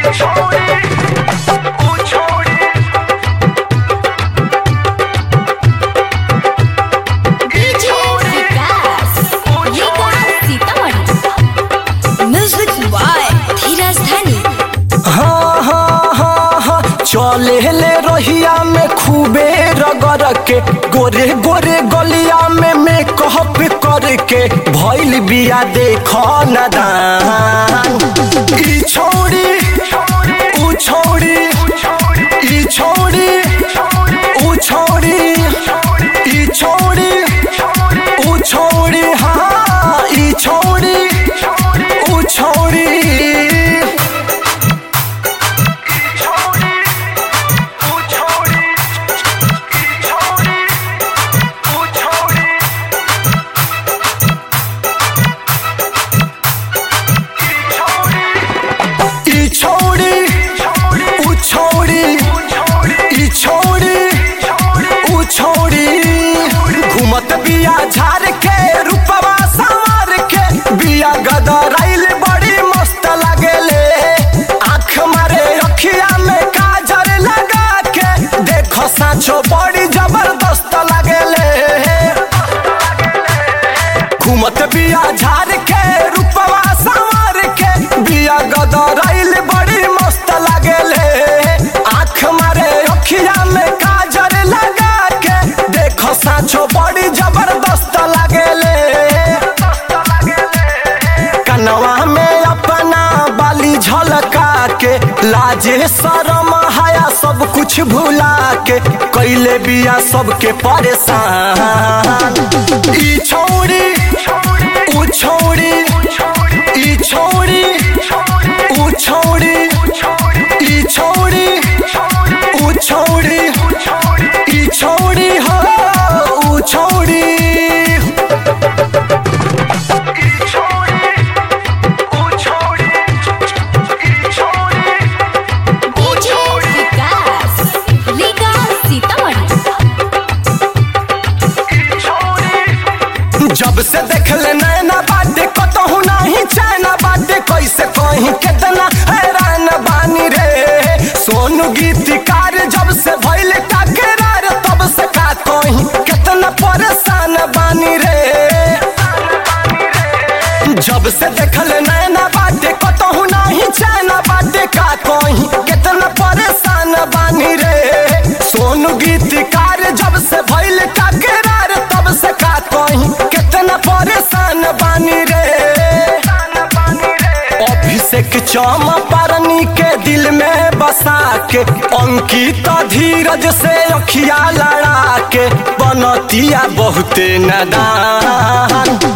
DJ Vikas Vikas Sitamarhi music by Dheeraj Dhani हाँ हाँ हाँ हाँ चले ले रहिया में खूबे रगड़ के गोरे गोरे गलिया में मेकअप करके भइल बिया देख न दान ई छोड़ी ऊ छोड़ी ई छोड़ी ऊ छोड़ी ई छोड़ी ऊ छोड़ी हाँ ई छोड़ी ऊ छोड़ी ई छोड़ी ऊ छोड़ी ई छोड़ी ऊ छोड़ी घूमत बिया झार के रूपवा संवार के बिया गदराइल बड़ी मस्त लागेले आँख मारे अखिया में काजर लगा के देखो साचो बड़ी जबरदस्त लागेले घूमत बिया झार के रूपवा संवार के बिया गदराइल बड़ी मस्त लागेले आँख मारे अखिया में काजर लगा के देखो साचो बड़ी जबरदस्त लागेले कनवा में अपना बाली झलका के लाजे शरम हाया सब कुछ भुला के कैले बिया सबके परेशान ई छोड़ी ऊ छोड़ी ई छोड़ी ऊ छोड़ी ई छोड़ी ऊ छोड़ी ई छोड़ी हो ऊ छोड़ी डीजे विकास विकास सीतामढ़ी जब से देखले नैना बाटे कतहु नाही चैना बाटे कैसे कहीं कितना हैरान बानी रे सोनू गीतकार जब से भइल टकरार तब से का कहीं कितना परेशान बानी रे जब से देखले नैना बाटे कतहु नाही चैना बाटे का कहीं कितना परेशान बानी रे सोनू गीतकार जब से भइल टकरार तब से का कहीं कितना परेशान बानी रे अभिषेक चौमापारनी के दिल में बसा के अंकित धीरज से अखिया लड़ा के बनतिया बहुते नदान